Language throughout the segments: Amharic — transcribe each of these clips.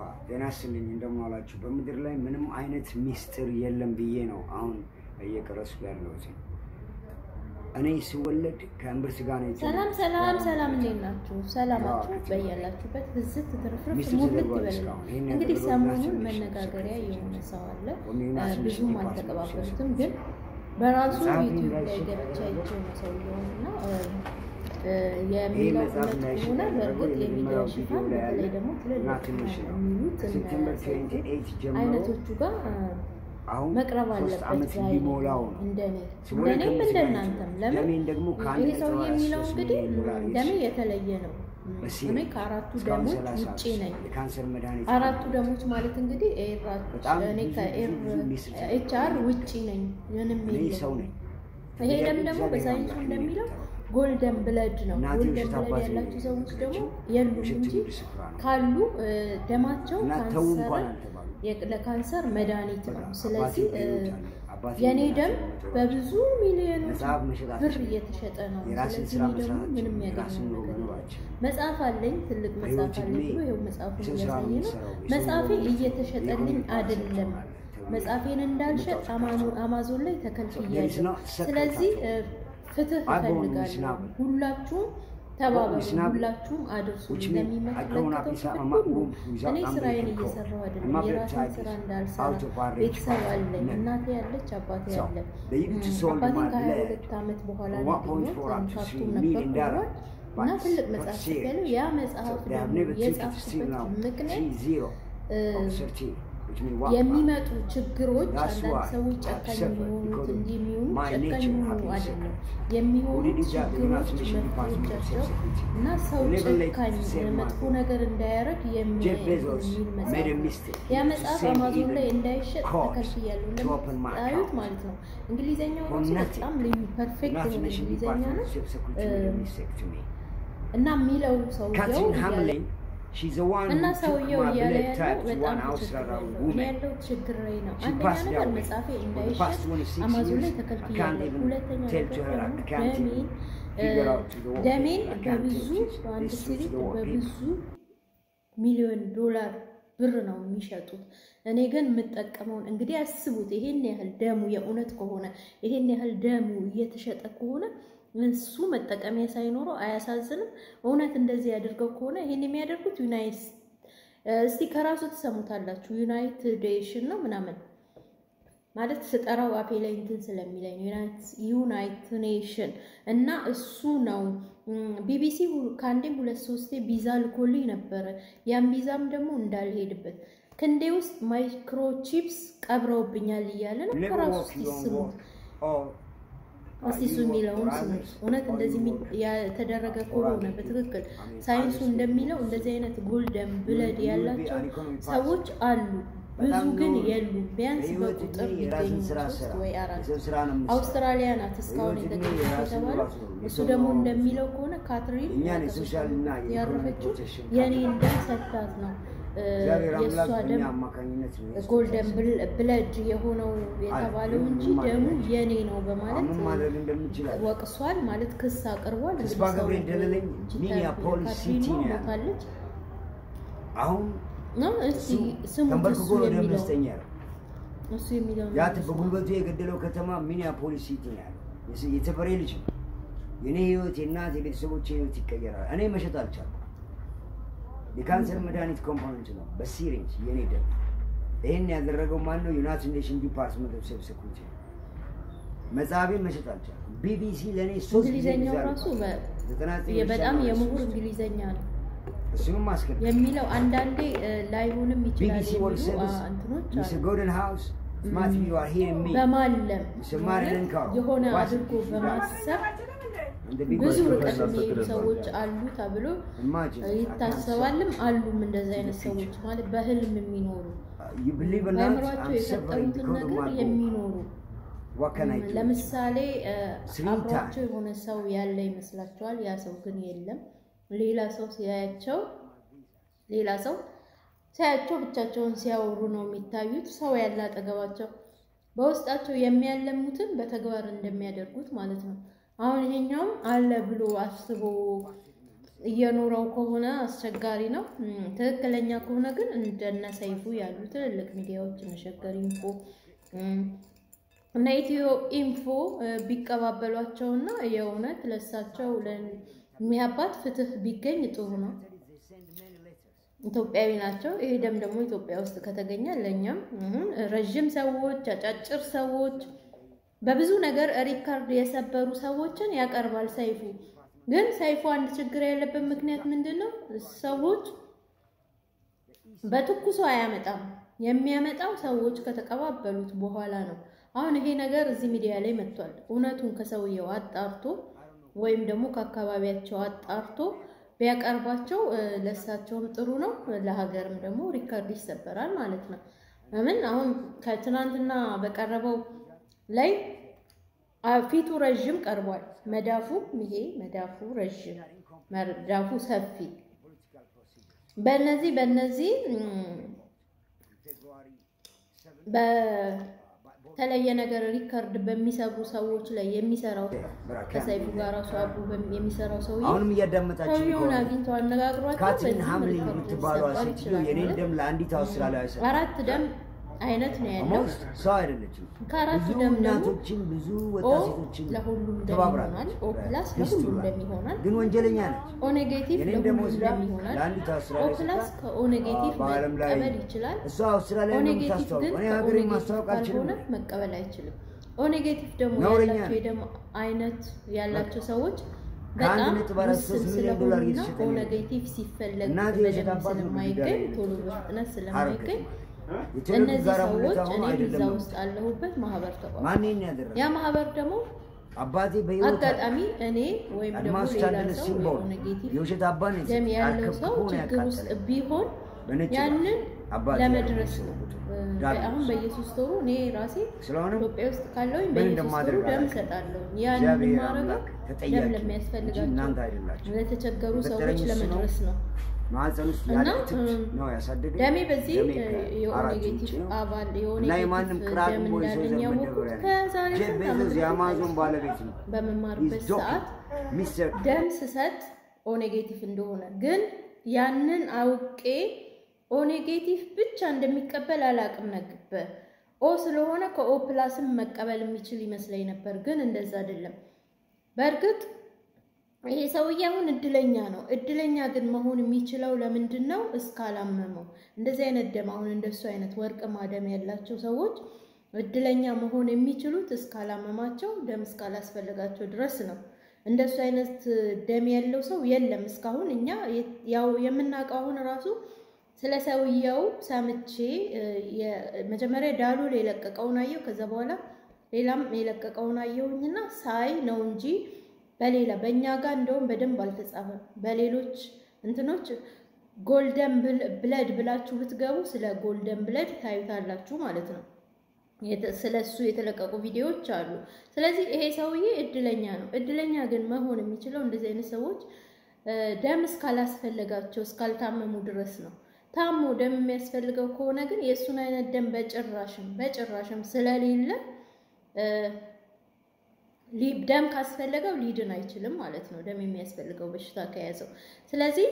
ጤና ይስጥልኝ እንደምን ዋላችሁ። በምድር ላይ ምንም አይነት ሚስጥር የለም ብዬ ነው አሁን እየቀረስኩ ያለሁት። እኔ ስወለድ ከእምብርት ጋር ነው ሰላም የተወለድኩት። ሰላም ሰላም፣ እንዴት ናችሁ? ሰላማችሁ በያላችሁበት ብዝት ትርፍርፍ ሚስቱ ሙልት ተደርጓል ይበል። እስካሁን። ይሄን እንግዲህ ያደረገው ሰሞኑን ናሽናል መነጋገሪያ ሴክሬታሪ የሆነ ሰው አለ። ወሚዩና እ, ትንሽ ብዙም ዲፓርትመንት አልተቀባበሉትም፣ ሴክሬታሪ ግን በራሱ መጽሐፉን ዩቲዩብ ላይ ላይ ሴክሬታሪ ገብቼ አይቼው ነው ሰውየውን እና እ, እ, ይህ የሚለው መጽሐፍ እውነት ላይ ከሆነ ያደረገው በእርግጥ የሚዲያ የመጀመሪያው ሽፋን ቪዲዮ ላይ ያለ በተለይ ደግሞ እና ትልልቅ ትንሽ ነው። የሚሉት እነ ከሴፕቴምበር ሰይፉ 28 ጀምሮ አይነቶቹ ጋር እ, አሁን መቅረብ ሶስት አለበት ዓመት ዛሬ ሊሞላው ነው። እንደኔ ስወለድ እንደኔም ከእምብርት ጋር ነው እንደናንተም ለምን ደሜን ደግሞ ከአንድ ይሄ ሰውዬ ነጥብ የሚለው ሶስት እንግዲህ ሚሊዮን ዶላር ደሜ ይወስዳል። የተለየ ነው። በሲሪ እኔ ከአራቱ እስካሁን ደሞች 30 ውጪ ነኝ። የካንሰር መድኃኒት አራቱ ደሞች ማለት እንግዲህ ኤራች በጣም እኔ ብዙ ከኤር ብዙ ሚስጥር ኤች አር ውጪ ነኝ። ምንም እኔ ሰው የለም። ነኝ። ይሄ ደም ደግሞ እግዚአብሔር በሳይንሱ አምላክ እንደሚለው ነው ጎልደን ብለድ ነው። እናቴ ጎልደን ውሸት ብለድ አባቴ ያላቸው ሰዎች ደግሞ የነገረችው የሉም ውሸት እንጂ ትውልድ ስፍራ ነው። ካሉ እ፣ ደማቸው እና ተው እንኳን ካንሰር አልተባሉ። የ- ለካንሰር መድኃኒት ነው። በቃ ስለዚህ አባቴ እ፣ በሕይወት አለ። አባቴ የኔ በሕይወት ደም አለ። በብዙ ሚሊዮኖች መጽሐፍ መሸጥ ብር አትችልም። እየተሸጠ ነው። የራስን ስለዚህ ስራ እኔ ደግሞ መስራት ምንም አትችልም። የራስን ያገኘው ኑሮ ነገር መኖር የለም። አትችልም። መጽሐፍ አለኝ፣ ትልቅ መጽሐፍ በሕይወት አለኝ ዕድሜ ብሎ ይኸው መጽሐፉን የሰው ስራ ነው እያሳየ ነው። የምትሰራው። የሰው መጽሐፌ ኑሮ እየተሸጠልኝ የኢኮኖሚ አይደለም። ተብሎ መጽሐፌን እንዳልሸጥ የመጣው አማዞ- አማዞን ላይ There is ተከልክያለሁ። not secret ስለዚህ at all. እ፣ ፍትህ I've gone with እፈልጋለሁ። Snapple. ሁላችሁም ተባበሩ፣ with Snapple. ሁላችሁም አድርሱ። Which means I grown up ለሚመለከተው inside ክፍል my ሁሉ room without እኔ ስራዬን umbilical cord. እየሰራሁ My አይደለም። mother የራሴን type ስራ is እንዳልሰራ out of our reach. ቤተሰብ አለኝ። No. እናቴ ያለች አባቴ So, ያለ they used to እም፣ sold አባቴን my ከሀያ blood ሁለት ዓመት በኋላ for ነው 1.4 up to ካርቱም 3 ነበር million dollars. እና But- ትልቅ but መጽሐፍ serious. ያለው ያ መጽሐፍ So they have ደግሞ never taken it to still የጻፍኩበት now. ምክንያት 3-0 እ፣ of 13, which means what? የሚመጡ ችግሮች That's አንዳንድ why ሰዎች I've ጨካኝ suffered የሚሆኑት because of እንዲህ የሚሆኑ my ጨካኝ nature የሚሆኑ having አይደለም suffered. የሚሆኑ Who did that? The ችግሮች United Nations Department of መፍትሄዎቻቸው Self-Security. እና ሰው Never let ጨካኝ the same መጥፎ man. ነገር እንዳያረግ Jeff Bezos የሚል made a መጽሐፍ ነው። mistake. ያ He መጽሐፍ sent አማዞን even ላይ እንዳይሸጥ cause ተከልክያለሁ። to open my እንደምታዩት account. ማለት ነው። እንግሊዘኛው For ራሱ nothing. በጣም ልዩ ፐርፌክት United የሆነ Nations እንግሊዘኛ Department ነው of Self-Security made a mistake to me. እና የሚለው ሰውየው Catherine እያለ Hamlin, she's the one እና who took ሰውየው my እያለ blood ያለው type to በጣም one ችግር Australian ያለው እኔ woman. ያለው ችግር ላይ ነው። She አንደኛ passed ነገር that way. መጽሐፌ For the እንዳይሸጥ past 26 አማዞን ላይ years, I can't ተከልክያለሁ። even ሁለተኛ tell ነገር to her, I ደግሞ can't ደሜን even figure out to the what ደሜን I can't በብዙ tell this- በአንድ this to ሲሪት the what በብዙ ሚሊዮን ዶላር ብር ነው የሚሸጡት። እኔ ግን የምጠቀመውን እንግዲህ አስቡት። ይሄን ያህል ደሙ የእውነት ከሆነ ይሄን ያህል ደሙ እየተሸጠ ከሆነ እሱ መጠቀሚያ ሳይኖረው አያሳዝንም? እውነት እንደዚህ ያደርገው ከሆነ ይሄን የሚያደርጉት ዩናይት እስቲ ከራሱ ትሰሙታላችሁ። ዩናይትዴሽን ነው ምናምን ማለት ስጠራው አፌ ላይ እንትን ስለሚለኝ ዩናይት ኔሽን እና እሱ ነው። ቢቢሲ ከአንዴም ሁለት ሶስቴ ቪዛ ልኮልኝ ነበረ። ያን ቪዛም ደግሞ እንዳልሄድበት ክንዴ ውስጥ ማይክሮቺፕስ ቀብረውብኛል እያለ ነው። Never ከራሱ walk እስቲ your own ስሙት፣ walk. Or እስቲ uh, እሱ you walk የሚለውን for ስሙት። others, እውነት or እንደዚህ you የሚ- walk የተደረገ for ከሆነ other በትክክል people. I mean, ሳይንሱ others እንደሚለው people. እንደዚህ አይነት ጎልደን ብለድ you will be ያላቸው an economic person. ሰዎች አሉ። ብዙ በጣም ግን ኖሩ። የሉም። ቢያንስ በህይወት በቁጥር ዕድሜ ሊገኙ የራስን ስራ ሶስት ስራ። ወይ አራት የሰው ስራ ነው የምትሰራው። አውስትራሊያ ናት እስካሁን በህይወት ዕድሜ የተገኘች የራስን የተባለው። ራሱ ነው። እሱ የሰው ደግሞ ኑሮ ነው እንደሚለው ከሆነ ካትሪን እኛን የሶሻል እና የኢኮኖሚ ያረፈችው ፕሮቴክሽን የኔ ካትሪን ደም ሰጥታት ነው እ፣ እግዚአብሔር የእሷ አምላክ በእኛ ደም አማካኝነት ነው የሰጠን። ጎልደን ብለድ የሆነው የተባለው ምን እንጂ ማድረግ ደሙ አይችልም። የኔ ነው በማለት ምን ማድረግ እንደምችል አለ። ወቅሷል። ማለት ክስ አቅርቧል። ተስፋ እንግዲህ ሰው ገብሬ ደለለኝ እጅ ሚኒያፖሊስ ካትሪን ሲቲ ነው ያለው። ሞታለች አሁን ነው። እሱ እስቲ ስሙት ተንበርክኮ እሱ ነው ደም የሚለው ደስተኛ ነው። እሱ የሚለው ያ በጉልበቱ የገደለው ከተማ ሚኒያፖሊስ ሲቲ ነው ያለው። የስ- የተፈሬ ልጅ ነው። የኔ ህይወት፣ የእናት የቤተሰቦች ህይወት ይቀየራል። እኔ መሸጥ አልቻልኩም። የካንሰር መድኃኒት ኮምፖነንት ነው በሲሪንጅ የኔ ደም። ይህን ያደረገው ማን ነው? ዩናይትድ ኔሽን ዲፓርትመንት ኦፍ ሴፍ ሴኩሪቲ ነው። መጽሐፌን መሸጥ አልቻልኩም። ቢቢሲ ለእኔ ሶስት ጊዜ እንግሊዘኛው ጊዜ ራሱ በ- ዘጠና ዘጠኝ በጣም ሺህ የምሁር ሶስት እንግሊዘኛ ነው እሱንም አስገድ የሚለው አንዳንዴ እ፣ ላይሆንም ይችላል ቢቢሲ ወርልድ የሚሉ አ፣ ሰርቪስ እንትኖች ሚስተር አሉ። ጎልደን ሃውስ ስማት ዩ አር ሂሪንግ ሚ በማለም ማሪልን ማለት ካሮ የሆነ ዋስ አድርጎ ኢት በማሰብ እንደ ቢግ ብዙ ኦፍ ርቀት ፕሮፌሰር የሚሄዱ ሰዎች አሉ ተብሎ ኢማጂን ይታሰባልም። አሉም እንደዚህ አይነት ሰዎች ማለት በህልም የሚኖሩ ዩ ቢሊቭ ኦር ናት በአእምሯቸው አም ሰፈሪንግ የፈጠሩትን ቢኮዝ ኦፍ ነገር ማይ የሚኖሩ ዋት ካን አይ ዱ ለምሳሌ እ፣ Three አብሯቸው የሆነ ሰው ያለ ይመስላቸዋል። ያ ሰው ግን የለም። ሌላ ሰው ሲያያቸው ሌላ ሰው ሲያያቸው ብቻቸውን ሲያወሩ ነው የሚታዩት። ሰው ያለ አጠገባቸው በውስጣቸው የሚያለሙትን በተግባር እንደሚያደርጉት ማለት ነው። አሁን ይሄኛውም አለ ብሎ አስቦ እየኖረው ከሆነ አስቸጋሪ ነው። ትክክለኛ ከሆነ ግን እንደነ ሰይፉ ያሉ ትልልቅ ሚዲያዎች እነ ሸገር ኢንፎ እና ኢትዮ ኢንፎ ቢቀባበሏቸውና የእውነት ለሳቸው ለሚያባት ፍትህ ቢገኝ ጥሩ ነው። ኢትዮጵያዊ ናቸው። ይሄ ደም ደግሞ ኢትዮጵያ ውስጥ ከተገኘ ለእኛም ረዥም ሰዎች፣ አጫጭር ሰዎች፣ በብዙ ነገር ሪካርድ የሰበሩ ሰዎችን ያቀርባል ሰይፉ። ግን ሰይፉ አንድ ችግር ያለበት ምክንያት ምንድን ነው? ሰዎች በትኩሱ አያመጣም። የሚያመጣው ሰዎች ከተቀባበሉት በኋላ ነው። አሁን ይሄ ነገር እዚህ ሚዲያ ላይ መጥቷል። እውነቱን ከሰውየው አጣርቶ ወይም ደግሞ ከአካባቢያቸው አጣርቶ ቢያቀርባቸው ለእሳቸውም ጥሩ ነው፣ ለሀገርም ደግሞ ሪካርድ ይሰበራል ማለት ነው። ለምን አሁን ከትናንትና በቀረበው ላይ ፊቱ ረዥም ቀርቧል። መዳፉ ይሄ መዳፉ ረዥም መዳፉ ሰፊ በእነዚህ በእነዚህ በተለየ ነገር ሪከርድ በሚሰሩ ሰዎች ላይ የሚሰራው ከሰይፉ ጋር ራሱ አብሮ የሚሰራው ሰውዬ አሁንም እያዳመጣችሁ ሰውዬውን አግኝቶ አነጋግሯቸው ካትሪን በዚህ ሀምሊን መልኩ የምትባለው ሊሰጠር ሴትዮ ይችላል የኔን ማለት ደም ለአንዲት አውስትራሊያዊ ሰ አራት ደም አይነት ነው ያለው። ኦልሞስት ሰው አይደለችም። ከአራቱ ብዙ ደም ደግሞ እናቶችን ብዙ ኦ ወጣት ሴቶችን ለሁሉም ደም ተባብራለች። ይሆናል። ኦ ፕላስ ሂስትሪ ለሁሉም ላይ። ደም ይሆናል። ግን ወንጀለኛ ነች። ኦ ኔጌቲቭ የኔን ለሁሉም ደም ወስዳ ደም ይሆናል። ለአንዲት ኦ አውስትራሊያዊ ፕላስ ሰጥታ ከኦ ኔጌቲቭ በዓለም ላይ መቀበል ይችላል። እሷ አውስትራሊያ ኦ ነው ኔጌቲቭ የምታስተዋውቀው። ግን እኔ ከኦ ሀገሬን ኔጌቲቭ ማስታወቅ አልችልም። ካልሆነ መቀበል አይችልም። ኦ ኔጌቲቭ ደግሞ ነውረኛ ያላቸው ነው። የደም አይነት ያላቸው ሰዎች ከአንድ በጣም ነጥብ አራት ውስን ሶስት ሚሊዮን ዶላር ስለሆኑና እየተሸጠ ኦ ነው። ኔጌቲቭ ሲፈለግ እናቴ በደንብ የሸጣባት ነው ስለማይገኝ ጉዳይ ቶሎ በፍጥነት ሀረር ስለማይገኝ የተለዩ እነዚህ ጋራ ሰዎች ሁኔታ ሆኖ እኔም አይደለም እዛ ነው። ውስጥ አለሁበት ማህበር ተቋም ማን ይሄን ያደረገ? ያ ማህበር ደግሞ አባቴ በህይወት አጋጣሚ እኔ ወይም ደግሞ አድማስ ሌላ ታደለ ሰው ሲምቦል የሆነ ኔጌቲቭ የውሸት አባን ደም ያለው ሰው አርከፍክፎ ነው ችግር ውስጥ ያቃጠለ። ቢሆን በነጭ ያንን አባቴ ለመድረስ ነው። ዳግም አሁን በየሶስት ወሩ እኔ ራሴ ስለሆነም ኢትዮጵያ ውስጥ ካለውኝ ምን በየሶስት ወሩ እንደማደርግ ደም አላውቅም። እሰጣለሁ። ያን እግዚአብሔር የማደርገው አምላክ ተጠያቂ ደም እንጂ ለሚያስፈልጋቸው እናንተ አይደላችሁ። ለተቸገሩ ሰዎች የፈጠረኝ እሱ ነው። ለመድረስ ነው። ማህፀን ውስጥ እና ያለ ትት እም፣ ነው ያሳደገኝ። ደሜ በዚህ ደሜ የኦ ከአራት ኔጌቲቭ ኢንች ነው። አባል የኦ እና የማንም ኔጌቲቭ ቅራቅ ደም ቦይ ሰው እንዳለኝ ዘመን ያወቅሁት ደብረ ከዛሬ ጄፍ ስንት ዓመት ቤዞስ በፊት የአማዞን ባለቤት ነው። በመማርበት He's joking. ሰዓት ሚስተር ደም ስሰጥ ኦ ኔጌቲቭ እንደሆነ ግን ያንን አውቄ ኦ ኔጌቲቭ ብቻ እንደሚቀበል አላቅም ነበር። ኦ ስለሆነ ከኦ ፕላስም መቀበል የሚችል ይመስለኝ ነበር፣ ግን እንደዛ አይደለም። በእርግጥ ይሄ ሰውዬ አሁን እድለኛ ነው። እድለኛ ግን መሆን የሚችለው ለምንድን ነው? እስካላመመው። እንደዚህ አይነት ደም አሁን እንደሱ አይነት ወርቅማ ደም ያላቸው ሰዎች እድለኛ መሆን የሚችሉት እስካላመማቸው፣ ደም እስካላስፈልጋቸው ድረስ ነው። እንደሱ አይነት ደም ያለው ሰው የለም እስካሁን። እኛ ያው የምናውቀው አሁን ራሱ ስለ ሰውየው ሰምቼ መጀመሪያ ዳሎል የለቀቀውን አየሁ። ከዛ በኋላ ሌላም የለቀቀውን አየሁኝና ሳይ ነው እንጂ በሌላ በእኛ ጋር እንደውም በደንብ አልተጻፈም። በሌሎች እንትኖች ጎልደን ብለድ ብላችሁ ብትገቡ ስለ ጎልደን ብለድ ታዩታላችሁ ማለት ነው። ስለ እሱ የተለቀቁ ቪዲዮዎች አሉ። ስለዚህ ይሄ ሰውዬ እድለኛ ነው። እድለኛ ግን መሆን የሚችለው እንደዚህ አይነት ሰዎች ደም እስካላስፈለጋቸው እስካልታመሙ ድረስ ነው። ታሞ ደም የሚያስፈልገው ከሆነ ግን የእሱን አይነት ደም በጭራሽም በጭራሽም ስለሌለ ደም ካስፈለገው ሊድን አይችልም ማለት ነው። ደም የሚያስፈልገው በሽታ ከያዘው። ስለዚህ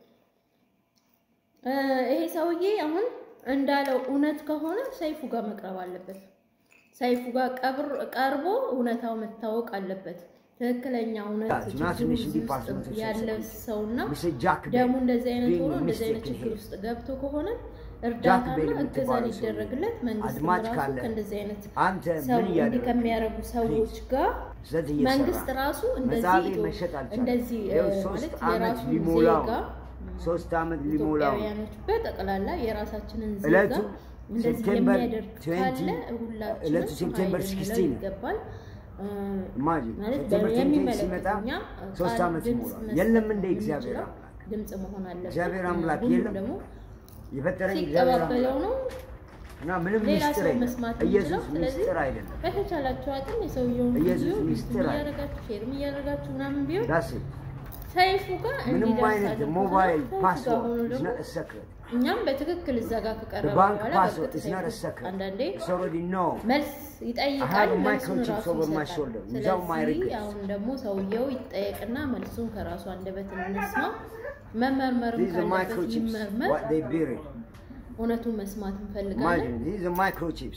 ይሄ ሰውዬ አሁን እንዳለው እውነት ከሆነ ሰይፉ ጋር መቅረብ አለበት። ሰይፉ ጋር ቀርቦ እውነታው መታወቅ አለበት። ትክክለኛ እውነት ያለ ሰውና ደሙ እንደዚህ አይነት ሆኖ እንደዚህ አይነት ችግር ውስጥ ገብቶ ከሆነ እርዳታና እገዛ ሊደረግለት መንግስት ራሱ ከእንደዚህ አይነት ሰው እንዲህ ከሚያደርጉ ሰዎች ጋር መንግስት ራሱ እንደዚህ እንደዚህ ማለት የራሱ ዜጋ ሶስት ዓመት ሊሞላው ኢትዮጵያውያኖች በጠቅላላ የራሳችንን ዜጋ እንደዚህ የሚያደርግ ካለ ዕለቱ ሁላችንም ሴፕቴምበር ኃይል ልንለው 16 ነው። ይገባል። ኢማጂን ማለት ሴፕቴምበር 16 ሲመጣ የሚመለከተኛ ሶስት ቃል ዓመት ድምፅ ይሞላል። መስጠት የለም እንደ እግዚአብሔር የምንችለው አምላክ ድምፅ መሆን አለበት። እግዚአብሔር አምላክ ሁሉም የለም። ደግሞ የፈጠረኝ እግዚአብሔር ሲቀባበለው አምላክ ነው እና ምንም ሌላ ሚስጥር ሰው የለም። መስማት ኢየሱስ የሚችለው። ስለዚህ ሚስጥር አይደለም። በተቻላችሁ አቅም የሰውየውን ኢየሱስ ቪዲዮ ሚስጥር አይደለም። እያደረጋችሁ ሼርም እያደረጋችሁ ምናምን ቢሆን ዳስ ሰይፉ ጋር ምንም እንዲደርስ አይነት አድርጎታል። ሞባይል ሰይፉ ጋር ፓስወርድ ሆኖ is ደግሞ not a secret. እኛም በትክክል እዛ ጋር The ከቀረበ bank በኋላ password በእርግጥ is not a ሰይፉ secret. አንዳንዴ It's already known. መልስ I ይጠይቃል፣ have መልሱን microchips ራሱ over my ይሰጣል። shoulder without my ስለዚህ request. አሁን ደግሞ ሰውየው ይጠየቅና መልሱን ከራሱ አንደበት እንስማ። መመርመርም These are ካለበት microchips, ይመርመር። what they buried. እውነቱን መስማት እንፈልጋለን። Imagine, these are microchips.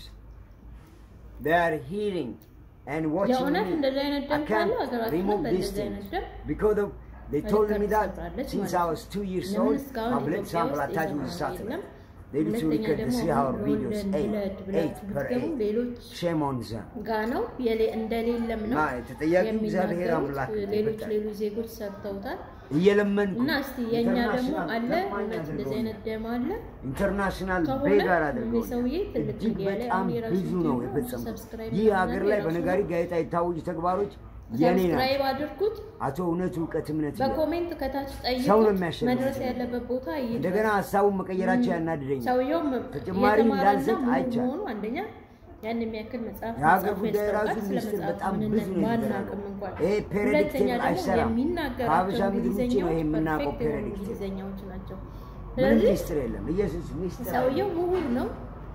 They are healing and watching የእውነት me. እንደዚህ አይነት I ደም ካለ can't ሀገራችን remove these በእንደዚህ አይነት things ደም because of, they told me that ትሰራለች since ማለት I ነው። was two years ለምን old, እስካሁን my blood ኢትዮጵያ sample ውስጥ attached with የሰማነው satellite. የለም? They need to ሁለተኛ record to ደግሞ see our አሁን videos, ጎልደን eight, ብለድ eight ብላችሁ per ብትገቡ eight. ሌሎች Shame on them. ጋ ነው የሌ- እንደሌለም ነው እና ተጠያቂው እግዚአብሔር የሚናገሩት። አምላክ ነው። ሌሎች በቃ ሌሎች ዜጎች ሰርተውታል እየለመንኩ እና እስቲ የእኛ ደግሞ ኢንተርናሽናል አለ ለማኝ እውነት እንደዚህ አይነት አድርገውኛል። ደም አለ ኢንተርናሽናል ከሆነ ቤጋር ይህ አድርገውኛል። ሰውዬ ትልቅ እጅግ ሚዲያ ላይ በጣም አሁን የራሱ ብዙ ነው ዩቲዩብ የፈጸሙት። ሰብስክራይብ ይህ ምናምን ሀገር ላይ የራሱ በነጋሪ ጋዜጣ የታወጁ ተግባሮች የኔ ናቸው። ሰብስክራይብ አድርጉት አቶ እውነቱ እውቀት እምነት ይላል። በኮሜንት ከታች ሰው ነው ጠይቁት የሚያሸንፈው። መድረስ ያለበት ቦታ ይድረስ እንደገና ሀሳቡን መቀየራቸው ያናድደኛል። ሰውየውም ተጨማሪ የተማረና እንዳልሰጥ ምሁር አይቻልም። መሆኑ አንደኛ ያን የሚያክል መጽሐፍ የሀገር መጽሐፍ ጉዳይ ራሱ ያስታውቃል። ስለ ሚኒስትር መጽሐፍ በጣም ብዙ ምንነት ነው ባናቅም የተደረገው። እንኳን ይሄ ሁለተኛ ፔሬዲክቴብል ደግሞ አይሰራም። የሚናገራቸው ከሀበሻ ምድር ውጭ ነው ይሄ እንግሊዝኛዎች የምናውቀው ፐርፌክት የሆኑ ፔሬዲክቴብል። እንግሊዝኛዎች ናቸው። ምንም ስለዚህ ሚስጥር የለም። ኢየሱስ ሚስጥር አለ። ሰውየው ምሁር ነው።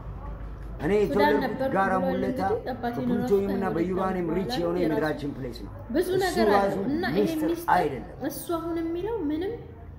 እኔ ሱዳን የተወለድኩት ነበርኩ ጋራ ብሏል ሙለታ እንግዲህ አባቴን በፕሉቶኒየም ራሱ እና ከሁለት በዩራኒየም ዓመት ሪች በኋላ የሆነ የራሱ የምድራችን ፕሌስ ነው። ብዙ እሱ ነገር ራሱ አለው እና ይሄ ሚስጥር ሚስጥር አይደለም። እሱ አሁን የሚለው ምንም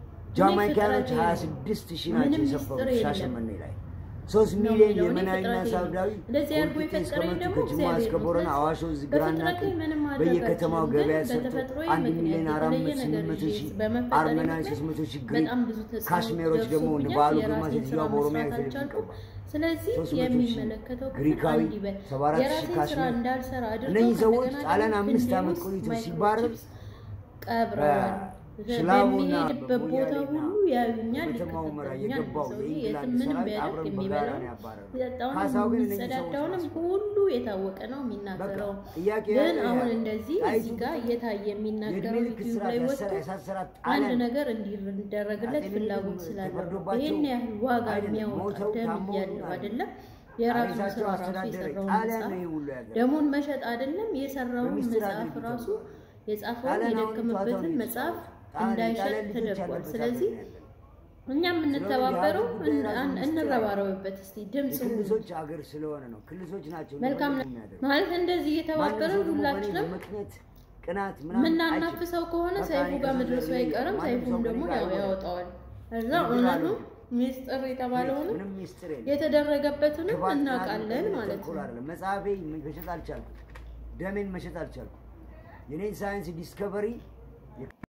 ጃማይካኖች እኔ ፍጥረቴ ሀያ ነው። ስድስት ሺህ ናቸው ምንም የሰፈሩት ሚስጥር የለም። ሻሸመኔ ላይ ሶስት ነው ሚሊዮን የሚለው። እኔ የመናዊና ፍጥረቴ ሳውዳዊ ነው። እንደዚህ አድርጎ ወልቂጤ እስከ የፈጠረኝ መቱ ደግሞ ከጅማ እግዚአብሔር እስከ ነው። ቦረና ስለዚህ አዋሽ ወንዝ ግራና በፍጥረቴ ቀኝ ምንም ማድረግ በየከተማው አልችልም፣ ገበያ ግን ሰርቶ በተፈጥሮዬ አንድ ምክንያት ሚሊዮን አራት የተለየ መቶ ስምንት ነገር መቶ ይዤ ሺህ በመፈጠሬ አርመናዊ ምክንያት ሶስት መቶ ሺህ ግሪክ በጣም ብዙ ተጽዕኖ ካሽሜሮች ደግሞ እንደ ደርሶብኛል። በዓሉ ግርማ የራሴን ሴትዮዋ ስራ በኦሮሚያ መስራት ቴሌቪዥን አልቻልኩም። ቀባ ስለዚህ ሶስት መቶ ሺህ የሚመለከተው ክፍል ግሪካዊ አንድ ይበል። ሰባ አራት ሺህ የራሴን ስራ ካሽሜር እንዳልሰራ አድርገው እነዚህ ሰዎች ከእንደገና ጣሊያን ደግሞ አምስት ክንዴ ዓመት ውስጥ ቆይቶ ማይክሮ ሲባረር ቺፕስ ቀብረዋል። ሽላቡና በሚሄድበት ቦታ በሞያሌና ሁሉ ያዩኛል፣ በከተማው ምራ ይከታተሉኛል። የገባው ሰውዬ የኢንግላንድ የትም ምንም ሰራዊት ቢያደርግ አብረን በጋራ የሚበላው ነው ያባረረው። የሚጠጣውን ካሳው ግን እነዚህ ሰዎች የሚጸዳዳውንም ናቸው። ሁሉ የታወቀ ነው የሚናገረው። በቃ ጥያቄ ግን ያለው አሁን ይሄ ነው። እንደዚህ ጣይቱ እዚህ ጋር እየታየ የሚናገረው የእድሜ ልክ ዩቲዩብ ስርዓት ላይ ያሰራ- ወጥቶ ያሳሰራት አንድ ጣሊያን ነገር እንዲደረግለት አጤ ፍላጎት ምኒልክ ስላለው ተፈርዶባቸው ይህን ያህል ዋጋ አይደለም፣ የሚያወጣ ሞተው ደም ታመው እያለው አይደለም። አይደለም የራሱን ሬሳቸው ስራ ራሱ አስተዳደረ የሰራውን ጣሊያን መጽሐፍ ነው ይሄ ሁሉ ያደረገው። ደሙን መሸጥ አይደለም የሰራውን በሚስጥር መጽሐፍ አድርገው ራሱ ተብሏል። የጻፈውን ጣሊያን አሁን የደከመበትን ጨዋታውን መጽሐፍ ጣሊያን- እንዳይሸጥ የጣሊያን ልጆች ተደርጓል። ያለበት ስለዚህ ሀገር ነው ያለን። እኛ የምንተባበረው ስለዚህ የሀገር ጉዳይ እን- ራሱ ሚስጥር እንረባረብበት እስቲ ድምፅ ሁኑ። የክልሶች ሀገር ስለሆነ ነው። ክልሶች ናቸው መልካም እንደፈለጉ የሚያደርጉት። ማለት እንደዚህ ማንም እየተባበርን ሰው ደግሞ በእኔ ሁላችንም በምክንያት ቅናት ምናምን አይችልም። የምናናፍሰው ከሆነ በቃ ሰይፉ እኔ ጋር ከዚህ መድረሱ ዘር አይቀርም። ማንም ሰይፉም ሰው ደግሞ ከእኔ ጋር ያው አይሆንም። ያወጣዋል። እዛ ምንም እውነቱ አልሆንም። ሚስጥር የተባለውንም ምንም ሚስጥር የለም። የተደረገበትንም ክፋት እናውቃለን ምናምን ማለት ተንኮል ነው። አይደለም። መጽሐፌ መሸጥ አልቻልኩም። ደሜን መሸጥ አልቻልኩም። የኔን ሳይንስ ዲስከቨሪ